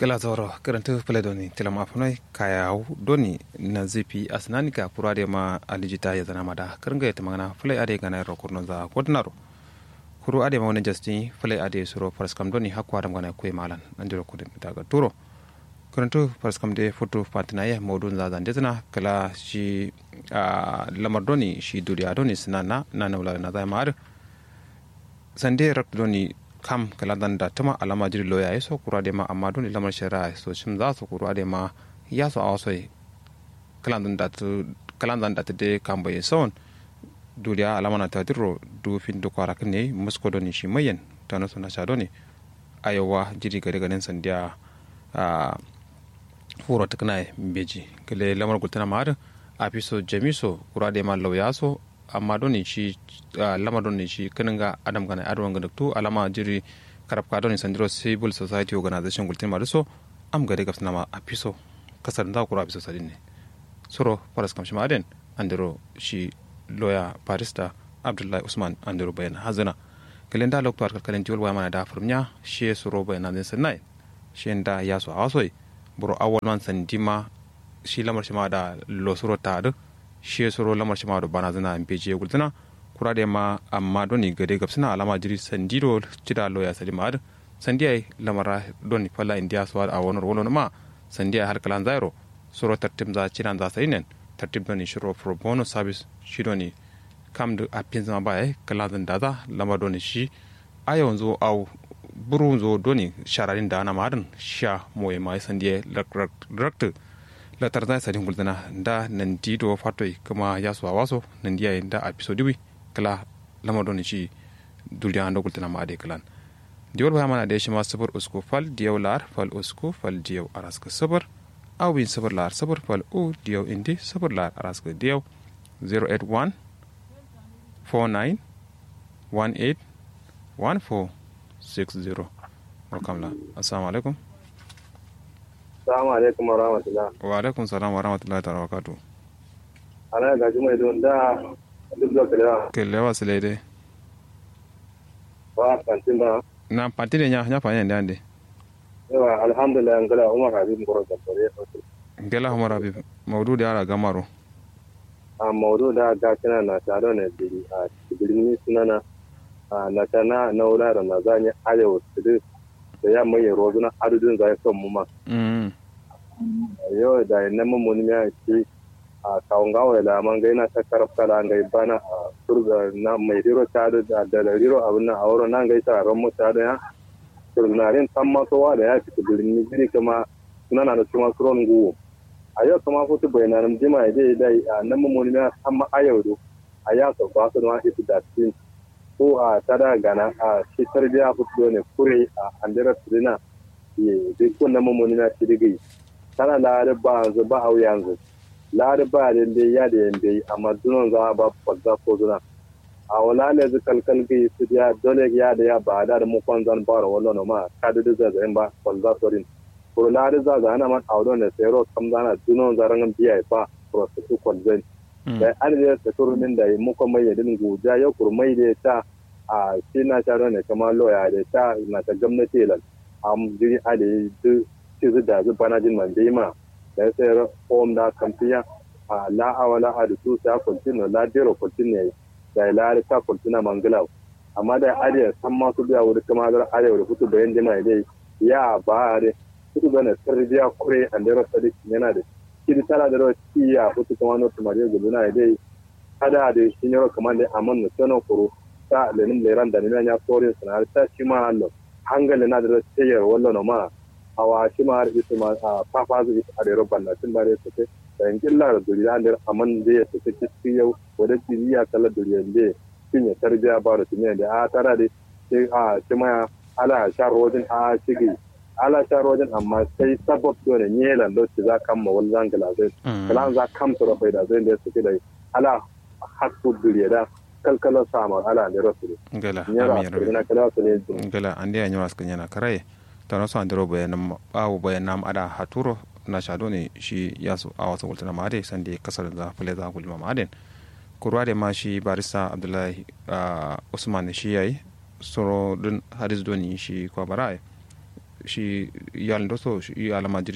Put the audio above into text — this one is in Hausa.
gala zoro karanta fule doni tilam afunai kaya doni na zipi asnanika purade ma alijita ya zana mada karanga ya tamana fule ade gana ro kurno za kodnaro kuru ade ma wani jasti fule ade suro paraskam doni hakwa adam gana kwe malan andiro kudin daga turo karanta paraskam de foto patina ya modun za zan dezna kala shi lamar doni shi duriya doni sinana na na wala na za ma sande rak doni kam kala dan da tama alama jiri loya ya so kura de ma amma don lamar shari'a so shim za su kura de ma ya so awa soi kalan dan da tu kalan dan da de kam bai son duniya alama na ta diro du fin du kwara ne musko don shi mayen ta no suna sha doni ayowa jiri gare ganin sandiya a furo ta kana beji kale lamar gultana ma a fi so jamiso kura de ma lauya so amma doni shi lama doni shi kanin ga adam gana adwan gana tu alama jiri karab ka doni sandiro civil society organization gultin ma so am gade gafs nama apiso kasar da kura apiso sadin ne soro paras kam shima aden andiro shi lawyer barista abdullahi usman andiro bayan hazana kalen da lokto arkal kalen tiwol waya mana da furmnya shi soro bayan nan sanai shi da yaso awasoi buro awol man sandima shi lamar shima da lo soro ta shi soro lamar shi ma do bana zana in peje gultana kura da ma amma doni gade gab suna alama jiri sandido cida loya sadi ma sandiya lamara doni falla india so a wonor wono ma sandiya har kalan zairo soro tartib za cinan za sai nen tartib doni shiro pro bono service shi doni kam da apin zama ba kala zan da za lamar doni shi a yanzu au buru zo doni shararin da ana madan sha moye mai sandiya rakta la tarda sadin guldana da nan dido fatoi kuma ya suwa waso nan diya da a piso diwi kala lama doni shi dulya ando guldana ma ade kalan diwol ba mana da shi ma sabar usku fal diyaw lar fal usku fal diyaw araska sabar awin sabar lar sabar fal u diyaw indi sabar lar araska diyaw 081 49 18 14 60 welcome la assalamu alaikum Assalamu alaikum wa rahmatullah. Wa alaikum salam wa rahmatullahi ta'ala wa barakatuh. Ana ga mai don da duk da kalewa. Kelewa sile dai. Wa kantin ba. Na pantine nya nya fanya ndande. Yawa alhamdulillah ngala Umar Habib ngoro da tore. Ngela Umar Habib maudu da ara gamaro. A maudu da ga kana na taro ne biri a birni sunana na tana na wula da na zanya arewa tudu da ya mai rozuna adudin zai son mu ma. Yau da na mummuni ya ce a kawun gawa da man gai na ta karafta da gai bana a turga na mai riro ta da da riro abin nan a wurin nan gai ta ran mu ta da ya turnarin san masowa da ya fita birni jiri kuma suna na da kuma suron guwo a yau kuma kutu bayanan jima ya je dai a nan mummuni ya san ma ayau do a ya so ba su ma ita da tin ko a tada gana a shi tarbiya fito ne kure a andira turina ye duk wannan mummuni na tirigi tana da ba yanzu ba au yanzu lari ba da dai ya da yanda amma dunan za ba fadda ko duna a wala ne zu kalkal gi su ya dole ya da ya ba da mu kon zan bara wallo no ma ka da da zan ba fadda sorin ko lari za za ana man audo ne sai ro kam zana dunan zaran biya ba prosesu kon zan da an da ta turumin da mu ko mai yadin guja ya kurmai da ta a shi na ta ne kamar loya da ta na ta gwamnati lan am jiri ade du ci da zu bana jin man dai ma da sai om da kamfiya a la awala a da su ta kultino la dero kultino da la ta kultina mangala amma da ariya san ma su biya wuri kuma da ariya wuri kutu bayan jima dai ya ba are kutu bana tarbiya kure an da sadik yana da kidi tara da rawa tiya kutu kuma no tumare guduna dai kada da shi ne kamar da amon no tono kuro ta lenin leran da ne ya kore sanar ta shi ma Allah hangale na da tiyar wallo ma awa shi ma har isu ma a fafa zu isu a rero banna tun bare su ke da yankin lara duriya ne aman da ya suke cikin yau wadda jiriya kala duriya ne sun ya tarbiya ba da tumiya da a tara da shi a shi ma ala sha rojin a shigi ala sha rojin amma sai sabab do ne ne lan do za kan ma wal zangala zai kalan za kam to bai da zai da suke da ala hakku duriya da kalkala sama ala ne rasul ngala amira kala su ne ngala ande ya nyawas kanyana karaye tano so andiro bayanam awo bayanam ada haturo na shado ne shi yasu a wasu gultana ma ade sande kasar da fule za gulma ma aden kurwa da ma shi barista abdullahi usman shi yayi soro din hadis doni shi kwa baraye shi yal ndo so shi alama